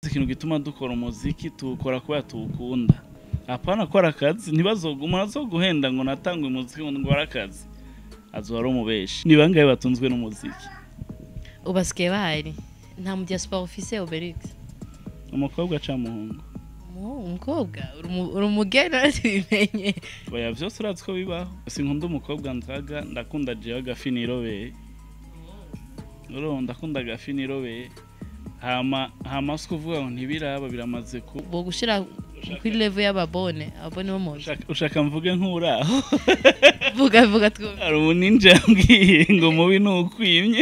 ikintu gituma dukora umuziki tuwukora kubera tuwukunda apana akora akazi ntibazoguma azoguhenda ngo natangwe umuziki ngo ngore akazi azoba umubeshi ni bangahe batunzwe n'umuziki ubu basigaye bahari nta mu diaspora ufise Obelix umukobwa aca muhungu Mu- umukobwa uri umu- uri umugeni urabimenye oya vyose urazi ko bibaho sinkunda umukobwa nzaga ndakunda jewe agafi nirobeye urumva ndakunda agafi nirobeye hama hama si kuvuga ngo ntibiraba biramaze ku bo gushira kuri level y'ababone ababone bo mu ushaka- ushaka mvuge nk'uraho vuga vuga twumve hari umuninja yambwiye ngo mubi ni ukwimye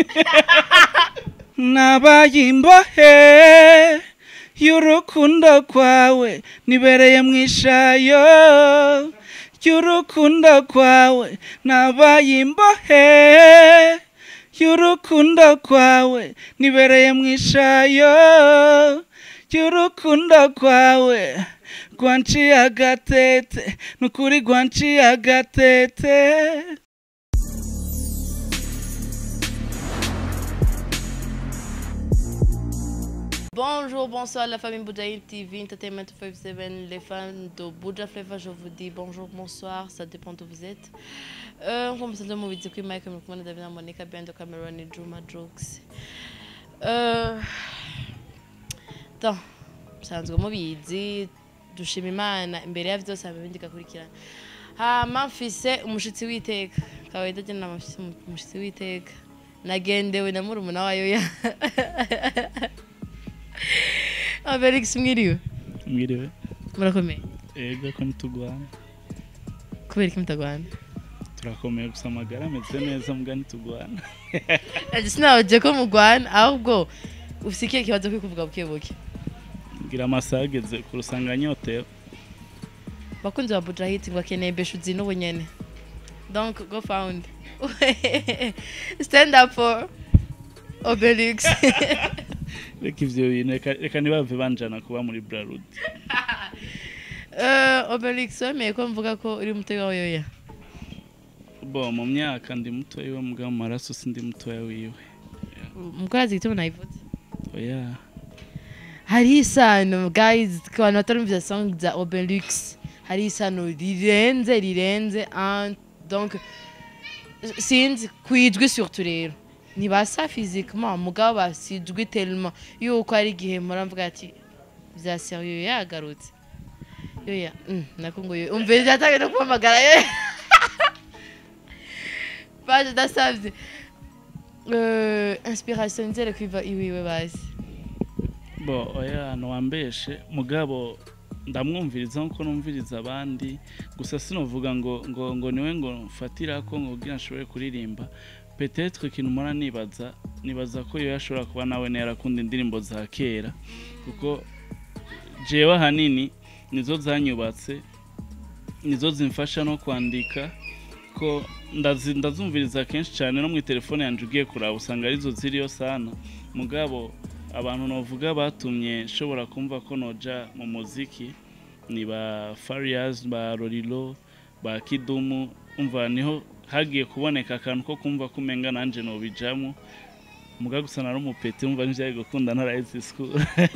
nabaye imbohe y'urukundo kwawe nibereye mu ishayo y'urukundo kwawe nabaye imbohe y'urukundo kwawe nibereye mu ishayo y'urukundo kwawe rwanciye agatete nukuri rwanciye agatete Bonjour, bonsoir la famille Boudaïl TV, Entertainment 57, les fans de Bouddha Flavor, je vous dis bonjour, bonsoir, ça dépend d'où vous êtes. Euh, on commence à me dire que Mike Mukmana Davina Monica, bien de Cameron et Juma Jokes. Euh, donc, sanzwe mubizi dushima imana imbere ya vyose hama ibindi gakurikirana hama mfise umushitsi w'iteka kawaida je nama mfise umushitsi w'iteka nagendewe na murumuna wayo ya Felix mwiriwe mwiriwe murakomeye ega ko ntitugwana kubera iki mutagwana turakomeye gusa amagara ameze neza mbwa ntitugwana ati sinabaje ko mugwana ahubwo ufise ikihe kibazo kuri kuvuga buke buke ngira amasaha ageze ku rusanganyotewe bakunzi ba Bujahit ngo akeneye beshuzi n'ubunyene donc go found stand up for Obelix reka ivyo bintu reka- reka ntibave banjana kuba muri brarudi uh, Obelix wemeye ko mvuga ko uri mutoyi wawe yoya bo mu myaka ndi mutoya iwe mbwa mu maraso sindi mutoya wiwe mukorazi igituma nayivuze oya hari isano guys ku bantu batarumvise song za Obelix hari isano rirenze rirenze and donc sinzi kwijwi surtout rero ntibasa physiquement mugabo basijwi tellement yuko ari igihe muramvuga ati vya serieux yagarutse yoya mm, nako ngo yo umvira byatangiye no kumpamagara ye baje dasavye euh, inspiration nzere kwiva iwiwe basi bo oya ntiwambeshe mugabo ndamwumviriza nkuko numviriza abandi gusa sinovuga ngo ngo ngo niwe ngo mfatira ko ngo kugira nshobore kuririmba petetre ikintu mpora nibaza nibaza ko iyo ashobora kuba nawe yarakunda indirimbo za kera kuko jewe ahanini nizo zanyubatse nizo zimfasha no kwandika ko ndazi- ndazumviriza kenshi cyane no mu telefone yanjye ugiye kuraba usanga arizo ziriyo sana mugabo abantu novuga batumye nshobora kumva ko noja mu muziki ni ba Farias ba Rorilo ba Kidumu umva niho hagiye kuboneka akantu ko kumva ko umenga nanje nobijamo muga gusa nari umupeti umva nivyaye gukunda ntaraheze school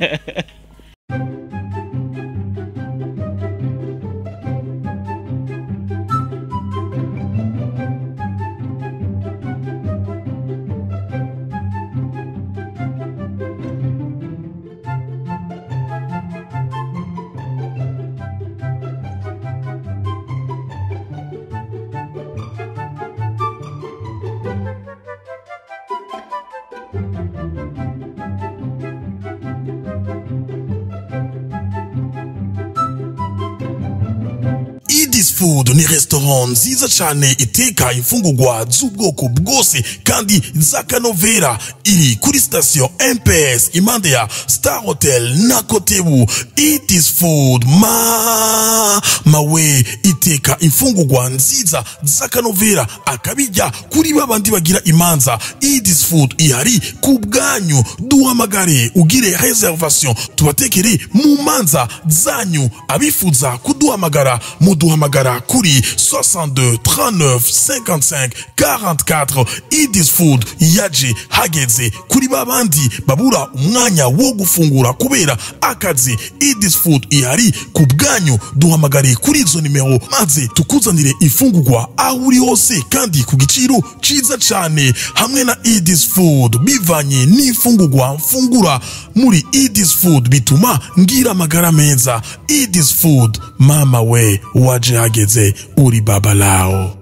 Idis Food ni restaurant nziza cyane iteka imfungurwa z'ubwoko bwose kandi z'akanovera iri kuri sitasiyo MPS impande ya Star Hotel na Kotebu Idis Food ma mawe iteka imfungurwa nziza z'akanovera akabijya kuri babandi bagira imanza Idis Food ihari ku bwanyu duhamagare ugire reservation tubatekere mu manza zanyu abifuza kudu kuduhamagara muduhamagara kuri 62 39 55 44 idis food yaje hageze kuri babandi babura umwanya wo gufungura kubera akazi idis food ihari ku bwanyu duhamagare kuri izo nimero maze tukuzanire ifungurwa aho uri hose kandi ku giciro ciza cyane hamwe na idis food bivanye n'ifungurwa mfungura muri idis food bituma ngira amagara meza idis food mama we waje hageze uri baba lao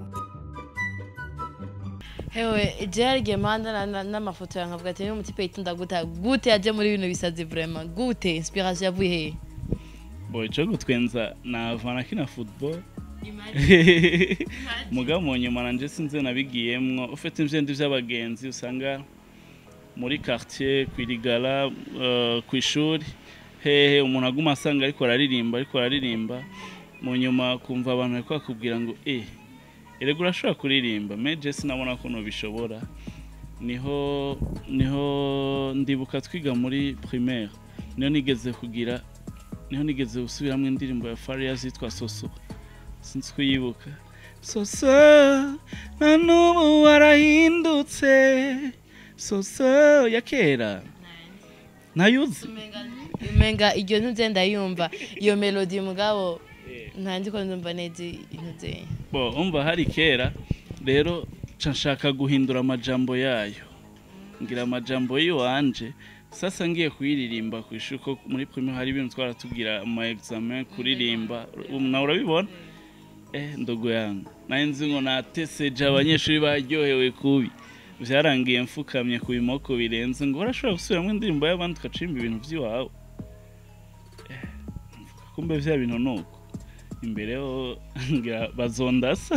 hewe jewe gemanda n'amafoto yawe nkavuga ati niba umutipe yitunda gute gute yaje muri bino bisazi vraiment gute inspiration yavuye hehe bo icyo gutwenza navana kina football mugabo mu nyuma nanje sinzi nabigiyemwo ufite ibyendi by'abagenzi usanga muri quartier kwirigara uh, ku ishuri hehe umuntu aguma asanga ariko araririmba ariko araririmba mu nyuma kumva abantu bariko bakubwira ngo eh erega urashobora kuririmba meje sinabona ko nubishobora niho niho ndibuka twiga muri primaire niho nigeze kugira niho nigeze gusubiramo indirimbo ya Faria zitwa Soso sinzi kuyibuka Soso na n'ubu warahindutse Soso ya kera ntayuzi umenga iryo ntuze ndayumva iyo melody mugabo ntanzi ko ndumva neza intuze bo umva hari kera rero nca nshaka guhindura amajambo yayo ngira amajambo y'iwanje sasa ngiye kuyiririmba ku ishuri ko muri prime hari ibintu twaratubwira mu examen kuririmba ubu nawe urabibona eh ndogo yangu nayo nzi ngo nateseje abanyeshuri baryohewe kubi byarangiye mfukamye ku bimoko birenze ngo urashobora gusubiramo indirimbo y'abandi ugacimba ibintu by'iwawe Eh, mvuga, kumbe bya bintu ni uko imbere ho ngira bazondasa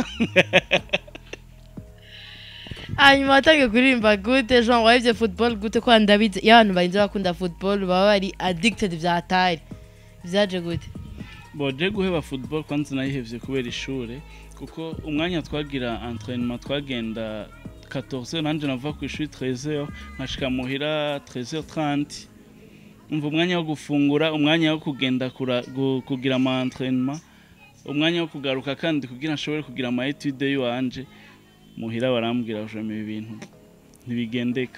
hanyuma watangiye kuririmba gute jean wahebye football gute ko ndabizi iyo abantu barinze bakunda football baba bari addicted bya tari byaje gute boje guheba football kwanza nayihevye kubera ishure kuko umwanya twagira entraînement twagenda 14 nanje nava ku ishuri 13h nkashika muhira 13h30 umva umwanya wo gufungura umwanya wo kugenda kura, gu, kugira ama entraînement umwanya wo kugaruka kandi kugira nshobore kugira ama etude yiwanje muhira barambwira ujome ibi bintu ntibigendeka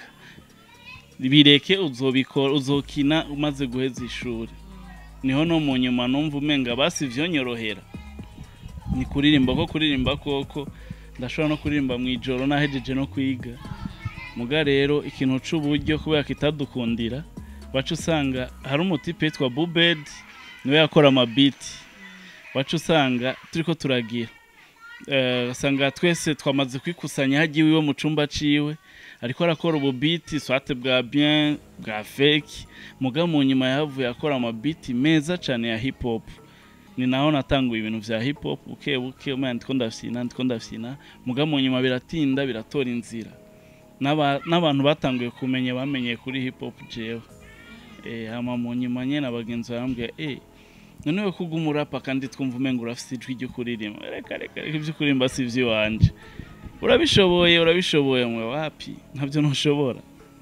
bireke uzobikora uzokina umaze guheza ishuri niho no mu nyuma numva umenga basi vyonyorohera ni kuririmba ko kuririmba koko ndashobora no kuririmba mu ijoro nahejeje no kwiga muga rero ikintu c'uburyo kubera kitadukundira wacu usanga hari umutipe yitwa bubed niwe yakora amabiti wacu usanga turiko turagira Eh, usanga twese twamaze kwikusanya hagiye iwe mu cumba ciwe ariko arakora ububiti swate bwa bien bwa fake muga mu nyuma yahavuye akora amabiti meza cyane ya hip hop ni naho natanguye ibintu vya hip hop buke buke umenya ndiko ndafyina ndiko ndafyina muga mu nyuma biratinda biratora inzira N'aba- n'abantu batanguye kumenya bamenyeye kuri hip hop jewe eh hama mu nyuma nyene abagenzi barambwira eh none we kuga umurapa kandi twumva umenga urafise ijwi ryo kuririmba reka reka reka ibyo kuririmba si ivy'iwanje urabishoboye urabishoboye mwe wapi ntabyo ntushobora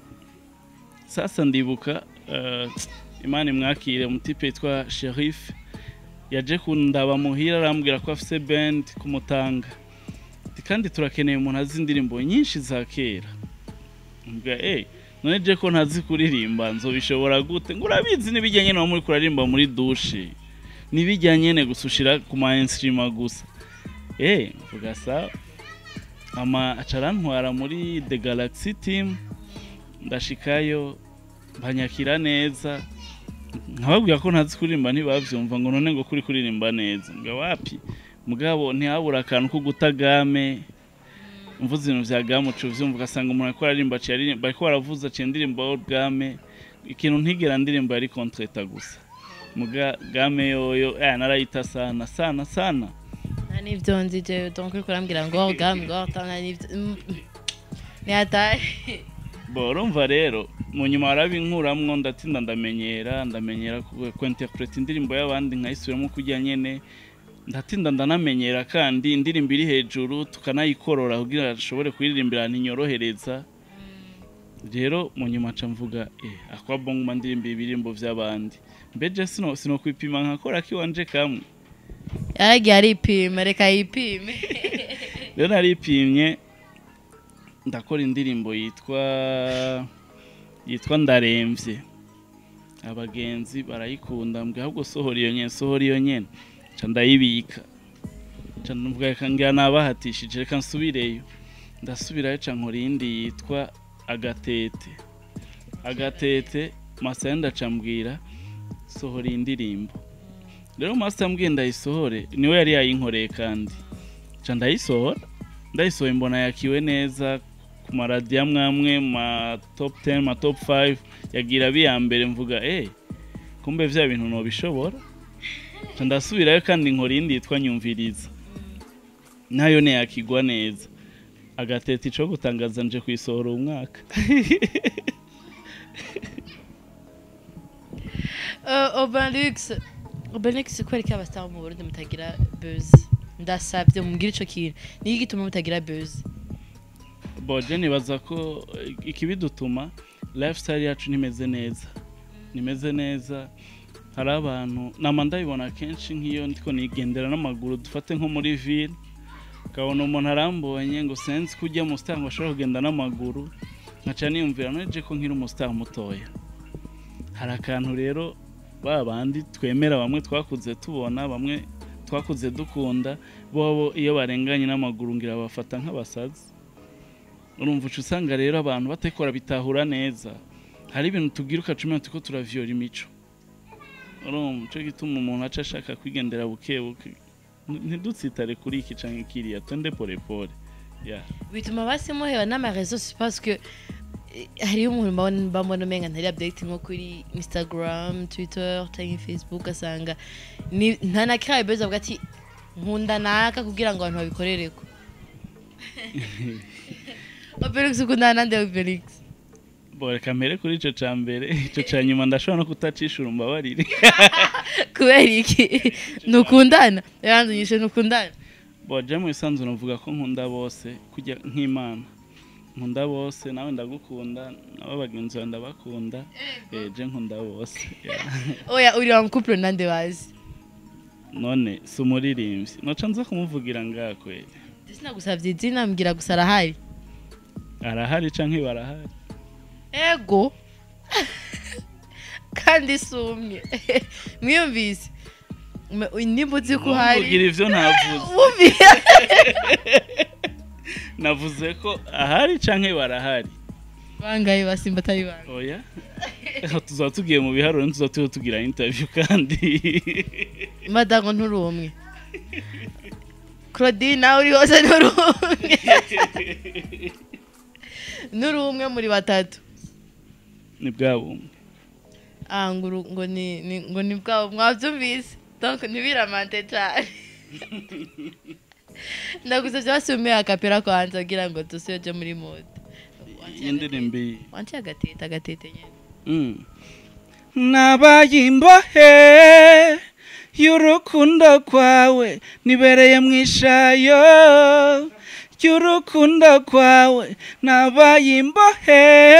sasa ndibuka eh, imana imwakire umutipe yitwa sherif yaje kundaba muhira arambwira ko afise band kumutanga Ati, kandi turakeneye umuntu azi indirimbo nyinshi za kera mbwa eh none je ko ntazi kuririmba nzobishobora gute ngo urabizi n'ibijyanye no muri kuririmba muri dushe n'ibijyanye ne gusa ushira ku ma instrument gusa eh mvuga sawa ama acarantwara muri the galaxy team ndashikayo banyakira neza nkababwira ko ntazi kuririmba ntibavyumva ngo none ngo kuri kuririmba neza mbwa wapi mugabo ntihabura akantu ko guta game mvuze ibintu vya game uca uvyumva ugasanga umuntu ariko aririmba aciye aririmba bariko baravuza aciye ndirimba game ikintu ntigera ndirimba yari kontreta gusa muga game yoyo eh narayita sana sana sana nta n'ibyo nzi jewe donc uriko urambwira ngo gam ngo nta n'ibyo Mm, mm. ni hatari bo urumva rero mu nyuma warabinkuramwo ndatinda ndamenyera ndamenyera ku- kuinterpreta indirimbo y'abandi nkayisubiramo kujya nyene ndatinda ndanamenyera kandi indirimbo iri hejuru tukanayikorora kugira ashobore kuyiririmbira ntinyorohereza rero mu nyuma nca mvuga eh akwa bongo mandirimba ibirimbo vy'abandi mbeje sino sino kwipima nkakora kiwanje kamwe yaragiye aripima reka yipime rero naripimye ndakora indirimbo yitwa yitwa ndaremvye abagenzi barayikunda mbwe ahubwo sohora iyo nyene sohora iyo nyene ca ndayibika ca ndavuga reka ngira nabahatishije reka nsubireyo ndasubirayo ca nkora iyindi yitwa agatete agatete masaya ndaca mbwira sohora iyi ndirimbo rero masaya mbwiye ndayisohore niwe yari yayinkoreye kandi ca ndayisohora ndayisohoye mbona yakiwe neza ku maradiyo amwe amwe ma top 10 ma top 5 yagira biya mbere mvuga eh kumbe vya bintu nobishobora ca ndasubirayo kandi nkora iyindi yitwa nyumviriza nayo ntiyakigwa neza agatete ico gutangaza nje kuyisohora uyu mwaka Uh, Obanlix Obanlix kwereka abastar mu Burundi mutagira buzz ndasabye mumbwire ico kintu niki gituma mutagira buzz boje nibaza ko eh, ikibidutuma lifestyle yacu nimeze neza nimeze neza hari abantu nama ndabibona kenshi nk'iyo ndiko nigendera n'amaguru dufate nko muri ville ukabona umuntu arambonye ngo senzi ko ujya mu star ngo ashobora kugenda n'amaguru nkaca niyumvira noneje ko nkiri umustar mutoya hari akantu rero ba bandi twemera bamwe twakuze tubona bamwe twakuze dukunda bobo iyo barenganye n'amaguru ngira bafata nk'abasazi urumva uca usanga rero abantu batakora bitahura neza hari ibintu tubwira ukacumira tuko turaviyora imico urumva cyo gituma umuntu aca ashaka kwigendera buke buke ntidutsitare kuri iki canke kiriya twende pole pole yeah. bituma basi muheba n'amarezo parce que eh, hariyo umuntu mbabona mbambona umenga ntari update nko kuri instagram twitter cyangwa facebook asanga ni- nta na kiriya buzz avuga ati nkunda naka kugira ngo abantu babikorereko Obelix ukundana nande Obelix bo reka mpere kuri ico ca mbere ico ca nyuma ndashobora no kutacishura umbabarire kubera iki ntukundana yaranzunyishe ntukundana bo je mu bisanzwe novuga ko nkunda bose kujya nk'imana nkunda bose nawe ndagukunda nabo bagenzi bawe ndabakunda eh, je nkunda bose yeah. oya uri wa couple nande bazi none si umuririmbyi noca nza kumuvugira ngaha kweli sinagusavye izina mbwira gusa arahari arahari canke barahari ego kandi sumye mwiyumvise Me- nimba uzi ko Ntumbwire uhari ivyo ntavuze wumvira navuze ko ahari canke barahari bangaye basimba atari banga oya tuzaba tugiye mu biharuro ntituzaba turiho tugira interview kandi madago nturi umwe claudine nawe uri hose nturi umwe nturi umwe muri batatu ni bwa bumwe ah ngo uru- ngo ni ni- ngo ni bwabo mwabyumvise donc ntibiramante cyane ndagusabye basumiye akapera kwanza kugira ngo dusoje muri mode iyi ndirimbo iyi wanciye agatete agatete nyine Mm. nabaye imbohe y'urukundo kwawe nibereye mu ishayo y'urukundo kwawe nabaye imbohe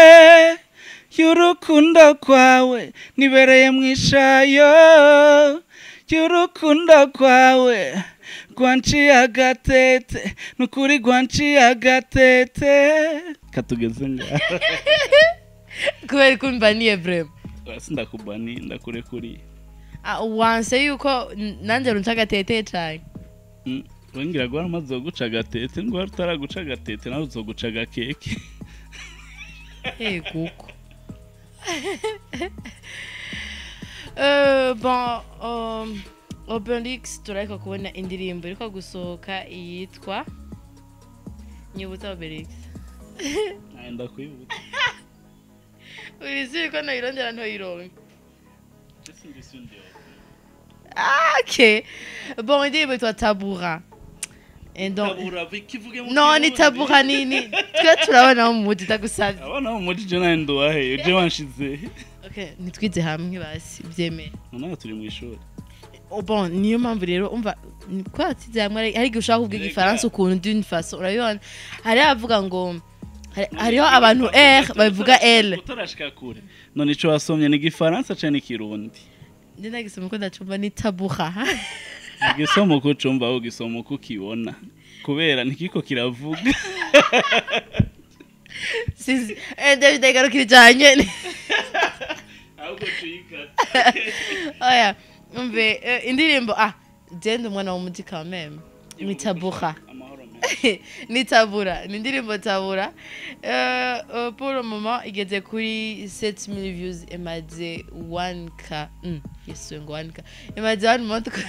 y'urukundo kwawe nibereye mu ishayo y'urukundo kwawe rwanciye agatete nukuri rwanciye agatete katugeze ngaho kubera ko mbaniye vrema Basi ndakubani ndakurekuriye Ah, wanse yuko n- nanjye runca agatete cyane Mm, wengera guhora amaze guca agatete ngo wari utaraguca agatete nawe uzoguca agakeke Eh, kuko Euh, bon um, Obelix turareka kubona indirimbo iriko gusohoka yitwa nyibutsa Obelix nawe ndakwibutsa urizi ko nayirondera ntoyironke Ese ndisi undi wawe. Ah, ok bon indirimbo yitwa tabura Et donc- Tabura, kivuge mu no ni Kirundi. tabura nini twe turabona mu mudi ndagusabye abana bo muri je nawe nduwahe uje wanshize okay nitwize hamwe basi byemeye nawe turi mu ishuri Oh, bon niyo mpamvu rero umva ni- kubera atize hamwe hari hari igihe ushaka kuvuga Rega. igifaransa ukuntu d'une façon urabibona hari abavuga ngo hari- hariho abantu r babivuga l utarashika kure none ico wasomye ni igifaransa canke ikirundi ndi nagisoma ko ndacumva ni tabura igisoma uko ucumva aho ugisoma uko ukibona kubera ntikiko kiravuga Sizi. Eh, David agarukira cyane. ahubwo tuyikata Oya, umve eh, indirimbo ah, genda umwana w'umuti quand même. Ni tabura. amahoro meza ni tabura ni indirimbo tabura Eh, eh, pour le moment igeze kuri 7000 views imaze 1k mm, yesu ngo 1k imaze 1 month kuri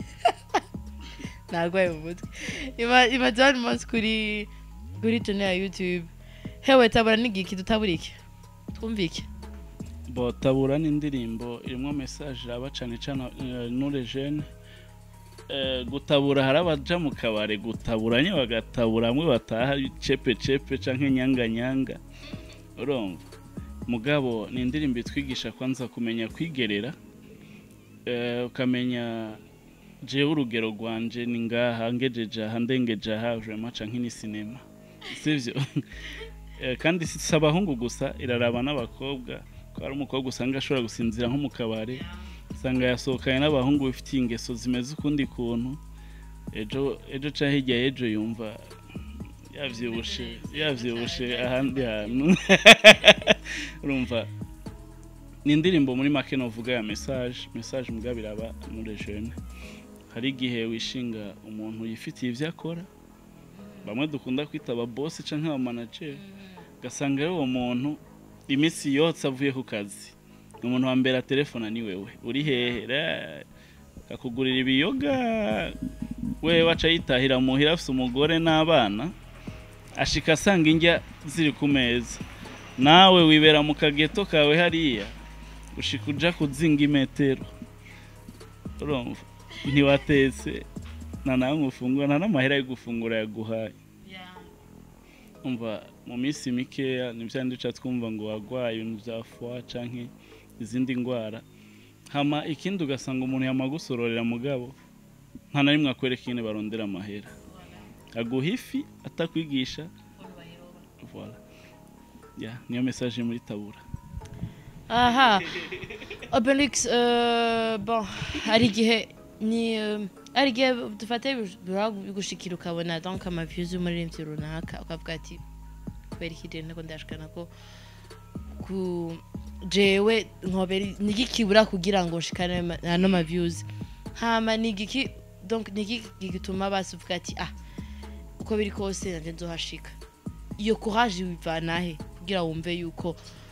nagwaye mu mutwe Ima- imaze 1 month kuri kuri tune ya youtube hewe tabura n'igiki tutabura iki twumvike bo tabura ni indirimbo irimo message aba cane cane eh, nure jeune Eh, gutabura hari abaja mu kabare gutabura nye bagatabura amwe bataha cepe cepe canke nyanga nyanga urumva mugabo ni indirimbo itwigisha kwanza kumenya kwigerera eh, ukamenya jewe urugero rwanje ni ngaha ngejeje aha ndengeje aha vraiment canke ni sinema sivyo Eh, kandi si si abahungu gusa iraraba n'abakobwa ko hari umukobwa usanga ashobora gusinzira nko mu kabare usanga yasohokanye n'abahungu bifitiye ingeso zimeze ukundi kuntu ejo ejo cyangwa hirya y'ejo yumva yavyibushe yavyibushe ahandi hantu urumva ni indirimbo muri make novuga ya message message mugabo iraba muri jeune hari igihe wishinga umuntu yifitiye ivyo akora bamwe dukunda kwita aba boss canke aba manager ugasanga rero uwo muntu iminsi yose avuye ku kazi umuntu wa mbere telefona ni wewe uri hehe Ra- akakugurira ibiyoga wewe waca yitahira muhira afise umugore n'abana ashika asanga indya ziri ku meza nawe wibera mu kageto kawe hariya ushika uja kuzinga imetero urumva ntiwatetse nta nawe ngufungura nta n'amahera yo gufungura yaguhaye umva mu minsi mikeya nibyo duca twumva ngo wagwaye ibintu bya foie canke izindi ndwara hama ikindi ugasanga umuntu yamagusororera mugabo nta na rimwe akwereka ingene barondera amahera aguha ifi atakwigisha voilà ya niyo message muri tabura aha obelix euh, bon hari igihe ni euh, hari igihe dufate bigushikira ukabona donc amaviews y'umuririmbyi runaka ukavuga ati kubera iki rero nako ndashikana ko ku jewe nkobera nigikibura kugira ngo nshikane ma- ano ma views hama nigiki donc niki gituma basuvuga ati ah uko biri kose nanje nzohashika iyo courage wivanahe kugira wumve yuko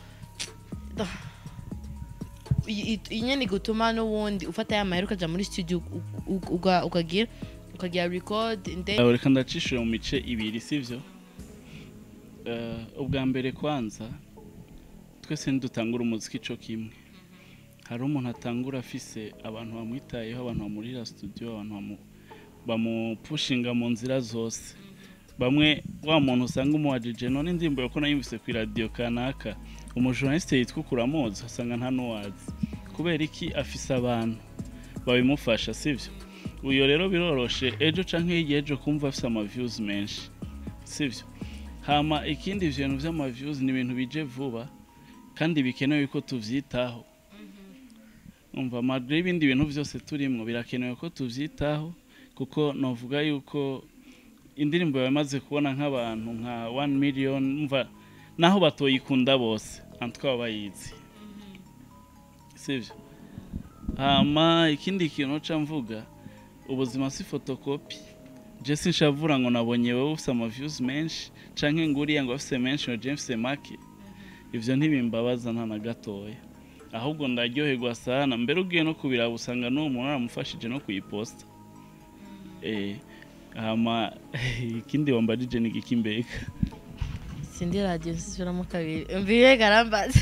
i- i- inyene gutuma n'ubundi ufata ya mahera ukaja muri studio u- u- uga- ukagira ukagira record and then Aho reka ndacishije mu mice ibiri sivyo Eh, ubwa mbere kwanza twese ntidutangura umuziki co kimwe hari umuntu atangura afise abantu bamwitayeho abantu bamurira studio abantu bamu- bamupushinga mu nzira zose bamwe wa muntu usanga umuwajije none indirimbo yako nayumvise ku iradiyo kanaka umujournaliste yitwa ukuramuzi usanga nta n'uwazi kubera iki afise abantu babimufasha sivyo uyo rero biroroshe ejo canke hirya ejo kumva afise amaviews menshi sivyo hama ikindi ivyo bintu vy'amaviews ni ibintu bije vuba kandi bikenewe ko tuvyitaho umva malgré ibindi bintu vyose turimwo birakenewe ko tuvyitaho kuko novuga yuko indirimbo yamaze kubona nk'abantu nka 1 million umva naho batoyikunda bose antwa bayizi sivyo hama ikindi kintu ca mvuga ubuzima si fotokopi je sinshavura ngo nabonye wowe ufise amaviews menshi canke ngo uriya ngo afise menshi ngo je mfise make ivyo ntibimbabaza nta na gatoya ahubwo ndaryoherwa sana mbere ugiye no kubiraba usanga n'uwo muntu aramufashije no kuyiposta eh hama ikindi wambajije ni igiki mbega sindi radio nsubiramo kabiri mbiye garambaza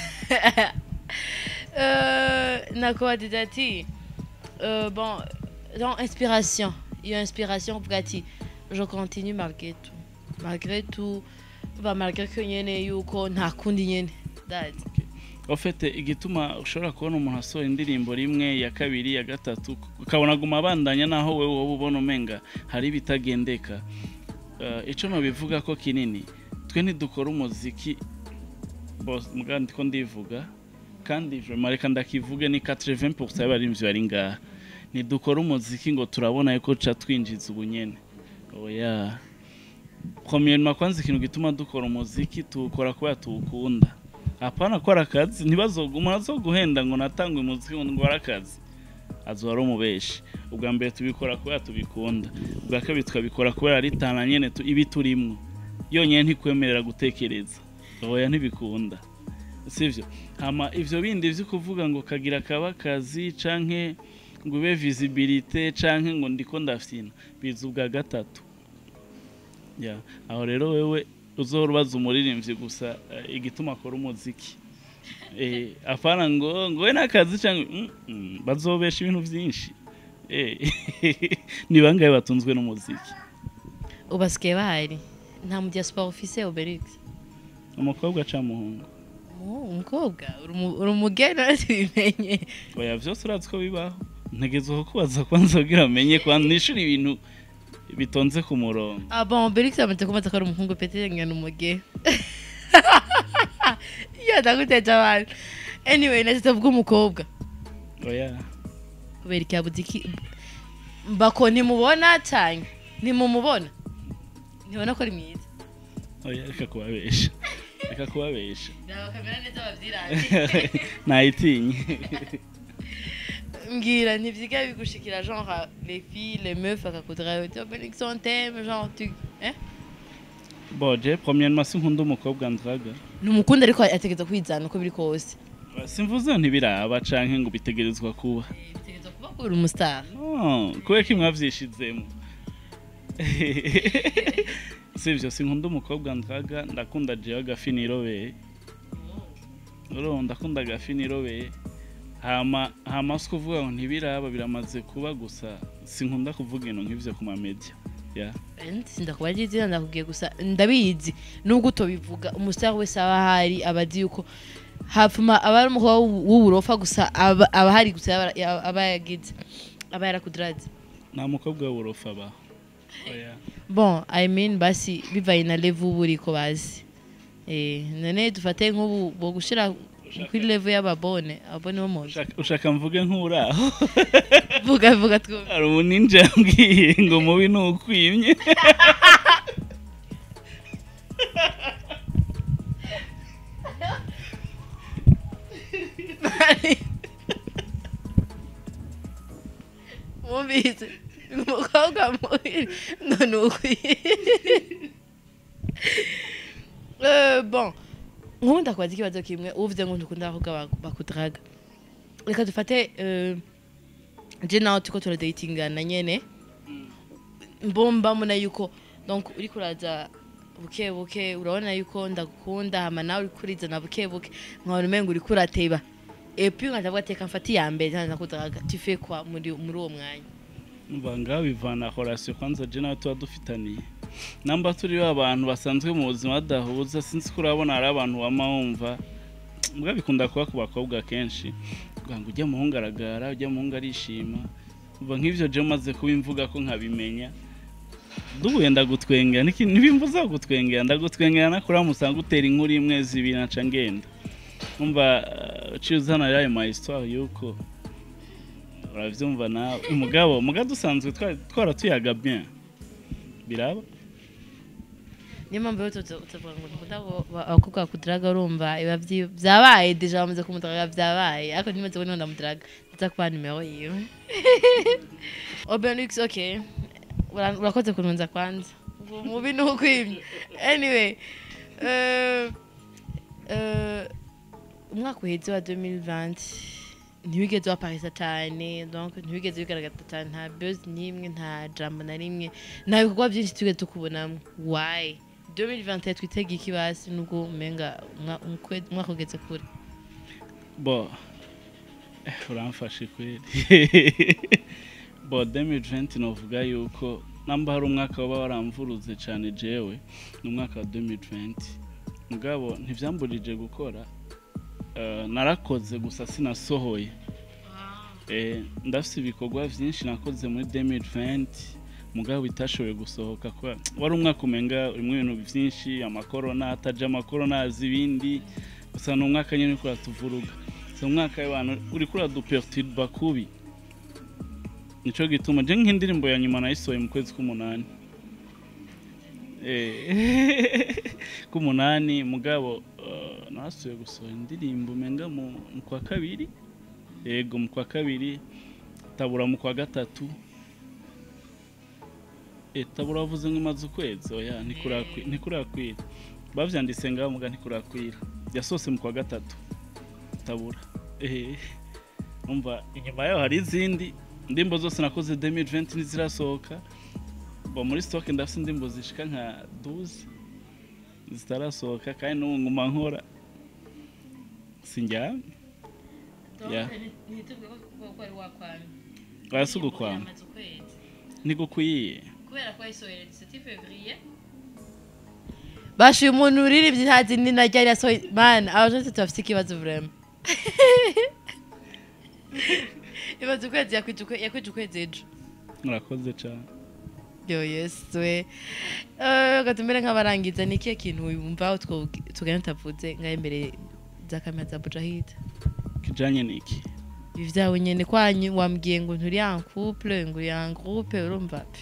Euh, nakubagize ati euh, bon dans inspiration iyo inspiration uvuga ati je continue malgré tout malgré tout va malgré ko nyene yuko nta kundi nyene that ofete igituma ushobora kubona umuntu asohora indirimbo rimwe ya kabiri ya gatatu ukabona aguma abandanya naho wewe wowe ubona umenga hari ibitagendeka uh, ico nobivuga ko kinini twe ntidukora umuziki bose muga ndiko ndivuga kandi vraiment reka ndakivuge ni 80% y'abarimvyi bari ngaha ntidukora umuziki ngo turabona yuko ca twinjiza ubunyene oya premièrement kwanza ikintu gituma dukora umuziki tuwukora kubera tuwukunda apana ko ari akazi ntibazoguma umuntu azoguhenda ngo natangwe umuziki ngo ngore akazi azoba ari umubeshi ubwa mbere tubikora kubera tubikunda ubwa kabiri tukabikora kubera ari tana nyene tu- ibi turimwo yonyine ntikwemerera gutekereza oya ntibikunda sivyo hama ivyo bindi vyo kuvuga ngo kagira kaba akazi canke ngo ube visibilité canke ngo ndiko ndafyina biza ubwa gatatu ya aho rero wewe uzohora ubaza umuririmbyi gusa eh, igituma akora umuziki eh, apana ngo ngo we n'akazi canke mm, mm, bazobesha ibintu vyinshi eh, ni bangahe batunzwe n'umuziki ubasigaye bahari nta mu diaspora ufise Obelix umukobwa ca muhungu Oh, umukobwa uri umu- uri umugeni tubimenye oya vyose urazi ko bibaho ntegezeho kubaza kwanza kugira amenye kwanza nishura ibintu bitonze ku murongo ah bon Obelix amaze kumaza ko ari umuhungu pete ngana umugeni iyo ndaguteje abantu anyway nacyo tuvuga umukobwa oya kubera iki yabuze iki bako ntimubona cyane ntimumubona ntibona ko ari mwiza oya reka kubabesha reka kubabesha bakamera neza babyirange nayitinye mbwira ntibyiga bigushikira genre les filles les meufs akakudra uti Obelix on t'aime genre tu eh boje premièrement sinkunda umukobwa ndraga numukunda ariko ategeza kwizana uko biri kose simvuze ntibiraba canke ngo bitegerezwa kuba bitegeza kuba kuri umustar Oh, kubera ko mwavyishizemo sivyo sinkunda umukobwa ndraga ndakunda jewe agafi nirobeye uro ndakunda agafi nirobeye hama hama si kuvuga ngo ntibiraba biramaze kuba gusa sinkunda kuvuga ibintu nk'ivyo ku mamedia ya sindakuba ari izina ndakubwiye gusa ndabizi nubwo utobivuga umustar wese aba ahari aba azi yuko hapfuma aba ari umukobwa w'ubu- w'uburofa gusa aba aba ahari gusa yaba- yaba- aba yagize aba yarakudiraze nta mukobwa w'uburofa abaho oya bon i mean basi bivaye na level uba uriko bazi eh none dufate nk'ubu bo gushira kuri level y'ababone abone bo muzi Ushaka- ushaka mvuge nk'uraho vuga vuga twumve hari umuninja yambwiye ngo mubi ni ukwimye mumvise umukobwa mubi ngo ni ukwiye Eh, bon nk'ubu ndakubaza ikibazo kimwe uvuze ngo ntukunda abakobwa bak- bakudaraga reka dufate eh, je nawe turiko turadatingana nyene mbomba mbona yuko donc uriko uraza buke buke urabona yuko ndagukunda hama nawe uriko urizana buke buke nkabona umengo uriko urateba epuis nkacavuga ati reka mfate iya mbere ntaza kudaraga tu fais quoi muri muri uwo mwanya mva ngaho bivana horasiyo kwanza je nawe tuba dufitaniye namba turiho abantu basanzwe mu buzima badahuza sinzi ko urabona hari abantu wama wumva mbwa bikunda kuba ku bakobwa kenshi kugira ngo ujya muhungu aragara ujya muhungu arishima mva nk'ivyo je maze kubimvuga ko nkabimenya duhuye ndagutwengera niki- ntibimbuza gutwengera ndagutwengera nakura musanga utera inkuru imwe zibiri naca ngenda umva uh, uciye uzana yayo ma histoire yuko uravyumva nawe umugabo mugabo dusanzwe twari- twaratuyaga bien biraba niyo mpamvu rero tuza- tuvuga ngo dukunda abo- ba- abakobwa bakudaraga urumva biba vyi- vyabaye deja bamaze kumudaraga vyabaye ariko ntimaze kubona ndamudaraga ndaza kubaha nimero yiwe obenix okay Ura- urakoze kuntunza kwanza Ubu mubi ni ukwimye anyway eh, eh, umwaka uheze wa 2020 ntiwigeze waparisa cyane donc ntiwigeze bigaragaza cyane nta buzz n'imwe nta jambo na rimwe nta bikorwa byinshi tugeze tukubonamo why 2021 twitega iki basi nubwo umenga umwa- umkwe- umwaka ugeze kure bo eh, uramfashe kweli bo 2020 novuga yuko namba hari umwaka waba waramvuruze cyane jewe ni umwaka wa 2020 mugabo ntivyamburije gukora Eh, narakoze gusa sinasohoye Eh, ndafise ibikorwa vyinshi nakoze muri 2020 mugabo bitashoboye gusohoka kubera wari umwaka umenga urimwo ibintu vyinshi amakorona ataje amakorona azi ibindi gusa ni umwaka nyine uriko uratuvuruga si umwaka w'abantu uriko uraduperturba kubi nico gituma je nk'indirimbo ya nyuma nayisohoye mu kwezi k'umunani Eh, k'umunani mugabo eh, nasuye gusohora indirimbo umenga mu mu kwa kabiri yego mu kwa kabiri tabura mu kwa gatatu Eh, tabura wavuze ngo imaze ukwezi oya ntikurakwi- ntikurakwira bavyanditse ngaho muga ntikurakwira yasohotse mu kwa gatatu tabura Eh, umva inyuma yaho hari izindi indirimbo zose nakoze 2020 ntizirasohoka bo muri stock ndafite indirimbo zishika nka 12 zitarasohoka kandi n'ubu nguma nkora sinjyamye Ya. Oya, si ugukwama. ntigukwiye kubera ko yayisohoye 17 février bashuye umuntu uririmbye nta zindi na ryari yasohoye man abajenti bafite ikibazo vraiment ibaze ukwezi yakwije ukwe- yakwije ukwezi ejo murakoze cyane yo yesu we Eh, gatumere nk'abarangiza ni ikihe kintu wumva tugana utavuze ngaho imbere za kamera za bujahid kijanye niki ibi vyawe nyene kwanyu wambwiye ngo nturi en couple ngo uri en groupe urumva pe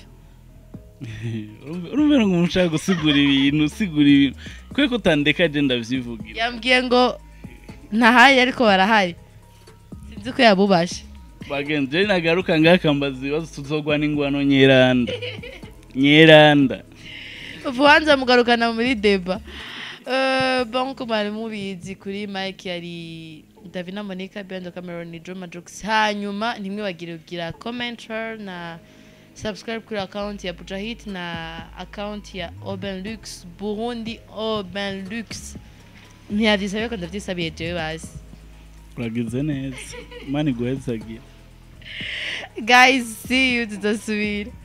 urumva ngo umushaka gusigura ibintu usigura ibintu kwe ko utandeka je ndavyivugira yambwiye ngo ntahari ariko barahari sinzi ko yabubashe bagenzi je nagaruka ngakambaza ibibazo tuzogwana ingwano nyeranda nyeranda ubuhanza mugarukana muri deba Eh, bon ko mwari mubizi kuri mike yari davina monica bendo cameron joma jokes hanyuma ntimwibagire kugira commenter na subscribe kuri account ya bujahit na account ya oben lux burundi oben lux ntiyavyisabiye ko ndavyisabiye jewe basi uragize neza mani guhezagira guys see you tudasubira